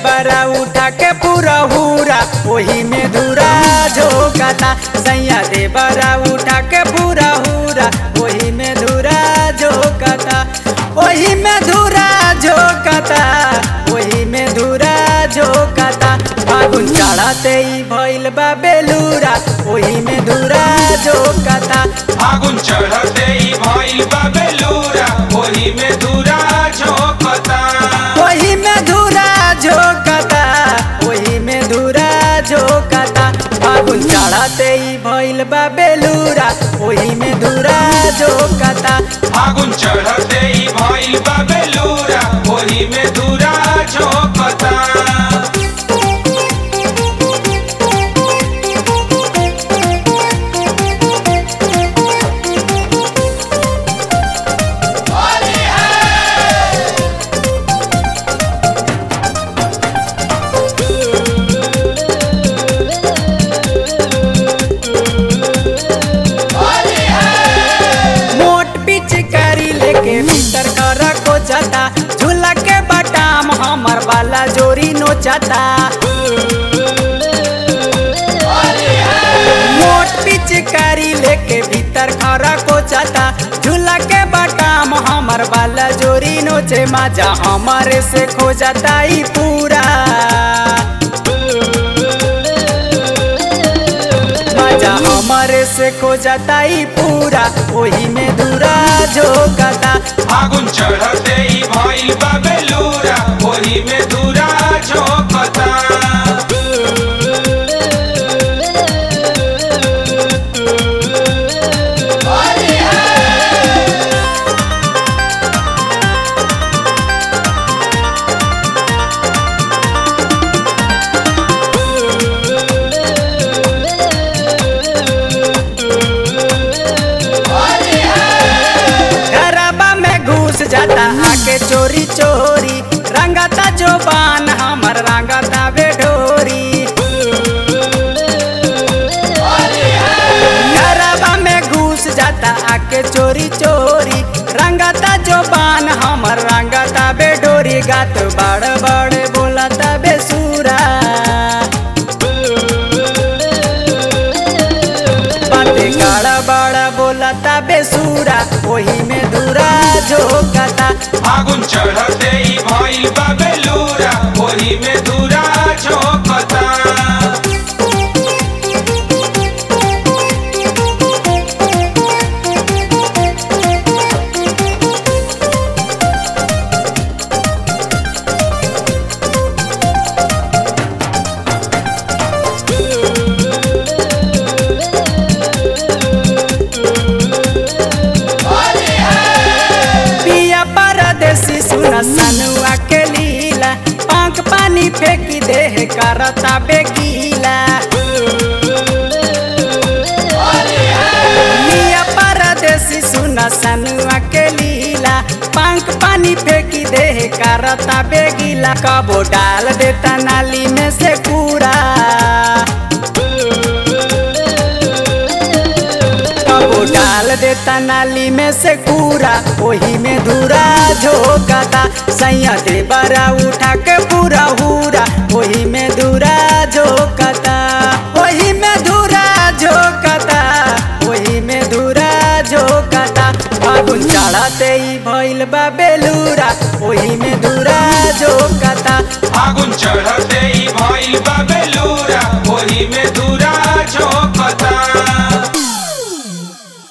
देबरा उठा के पूरा हुरा ओही में धुरा झोंकता सैया देबरा उठा के पूरा हुरा ओही में धुरा झोंकता ओही में धुरा झोंकता ओही में धुरा झोंकता फागुन चढ़ते ही भइल बा बेलूरा ओही में धुरा झोंकता फागुन चढ़ते ही भइल बा बेलूरा ओही में धुरा झोंकता ओही में धुरा झोंकता ओही में धुरा झोंकता फागुन चढ़ते ही भइल बा बेलूरा ओही में धुरा झोंकता फागुन चढ़ते ही भइल बा बेलूरा ओही में धुरा झोंकता मोट पिचकारी लेके भीतर कर को जाता झूला के बटाम हमर वाला जोरी नोचता मोट पिचकारी लेके भीतर खरा को जाता झूला के बटाम हमर वाला जोरी नोचे माजा हमारे से खो जाता ही पूरा मजा हमारे से खो जाता ही पूरा वही में दूरा झोंकता फागुन चढ़ते ही भइल बा बेलूरा ओही में धुरा झोंकता घरबा में घुस जाता आके चोरी चोरी रंगता जो बान हमर रंगता बेडोरी घरबा में घुस जाता आके चोरी चोरी रंगता जो बान हमर रंगता बेडोरी गात बड़ बड़ बोलता बेसुरा बाते काड़ा बड़ा बोलता बेसुरा वही में दूरा झोंकता फागुन चढ़ते ही भइल बा बेलूरा ओही में धुरा झोंकता पिया परदेसी सुना सनुआ के लीला पंख पानी फेंकी देह करता बेगीला पिया परदेसी सुना सनुआ के लीला पंख पानी फेंकी देह करता बेगीला कबो डाल देता नाली में से कूड़ा कबो डाल देता नाली में से कूड़ा वही में धूरा झोंकता सैया दे बरा उठा के पूरा हुरा वही में धूरा झोंकता वही में धूरा झोंकता वही में धूरा झोंकता फागुन चढ़ते ही भइल बा बे